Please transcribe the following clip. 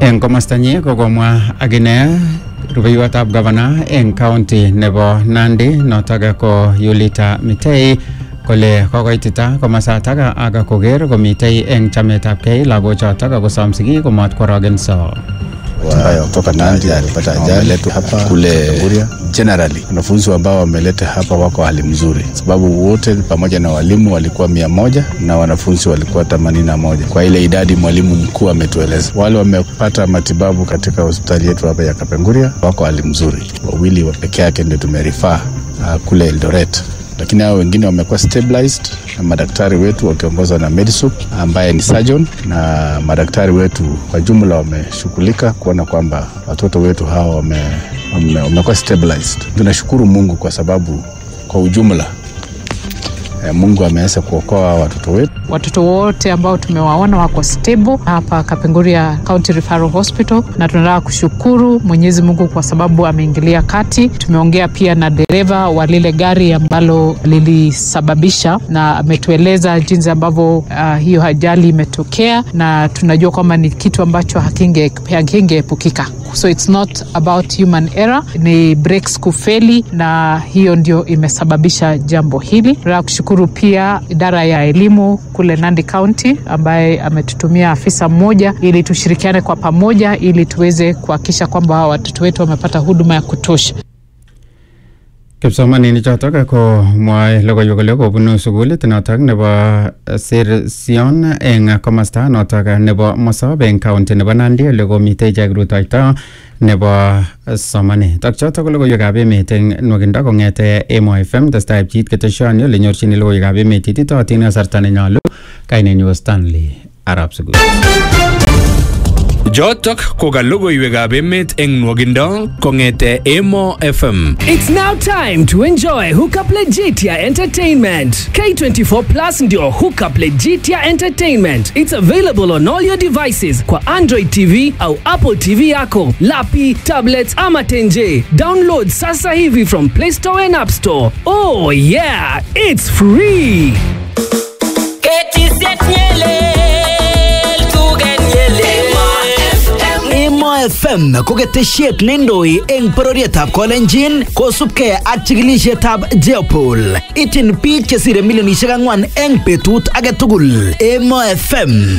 eng komostanyi kokomwa akine rubeiwotab gavana eng county nebo Nandi notok ko Yulita Mitei kole kokoitita komasatak ak koker komitei eng chametabgei lagochotok akosom sigik komot kworogenso ambayo kutoka Nandi alipata ajali hapa kule Kapenguria. Generally wanafunzi ambao wameleta hapa wako hali mzuri, sababu wote pamoja na walimu walikuwa mia moja na wanafunzi walikuwa themanini na moja kwa ile idadi mwalimu mkuu ametueleza. Wale wamepata matibabu katika hospitali yetu hapa ya Kapenguria wako hali mzuri, wawili wa peke yake ndio tumerifaa uh, kule Eldoret lakini hao wengine wamekuwa stabilized na madaktari wetu wakiongozwa na Medisup ambaye ni surgeon, na madaktari wetu kwa jumla wameshughulika kuona kwamba watoto wetu hawa wame, wame, wamekuwa stabilized. Tunashukuru Mungu kwa sababu kwa ujumla eh, Mungu ameweza kuokoa watoto wetu. Watoto wote ambao tumewaona wako stable hapa Kapenguria County Referral Hospital, na tunataka kushukuru Mwenyezi Mungu kwa sababu ameingilia kati. Tumeongea pia na dereva wa lile gari ambalo lilisababisha, na ametueleza jinsi ambavyo uh, hiyo ajali imetokea, na tunajua kwamba ni kitu ambacho hakinge hakingeepukika. So it's not about human error, ni brakes kufeli, na hiyo ndio imesababisha jambo hili. Tunataka kushukuru pia idara ya elimu kule Nandi County ambaye ametutumia afisa mmoja ili tushirikiane kwa pamoja ili tuweze kuhakikisha kwamba watoto wetu wamepata huduma ya kutosha. kipsomaninik chotok ko mwae logoiwek kole kobunu sukulit notok nebo Sirsion eng komasta notok nebo Mosop eng county nebo Nandi ole komitei ichek rutoito nebo somanet ak chotok ko logoiwekab emet eng nwakindo kong'ete Emo FM testai pchit keteshoni ole nyorchini logoiwekab emet ititootin kasarta nenyolu kainenyu Stanley Arab Sugul Jotok ko ka logoiwekab emet eng nwogindo kong'ete Emo FM. It's now time to enjoy Hookup Legitia Entertainment. K24 Plus ndio Hookup Legitia Entertainment. It's available on all your devices kwa Android TV au Apple TV yako, lapi, tablets ama tenje. Download sasa hivi from Play Store and App Store. Oh yeah, it's free. Emo FM ko ketesiet neindoi eng bororietab Kolenjin kosubkei ak chikilisietab Jeopol. Ityin biik chesire milionisiek ang'wan eng betut age tugul. Emo FM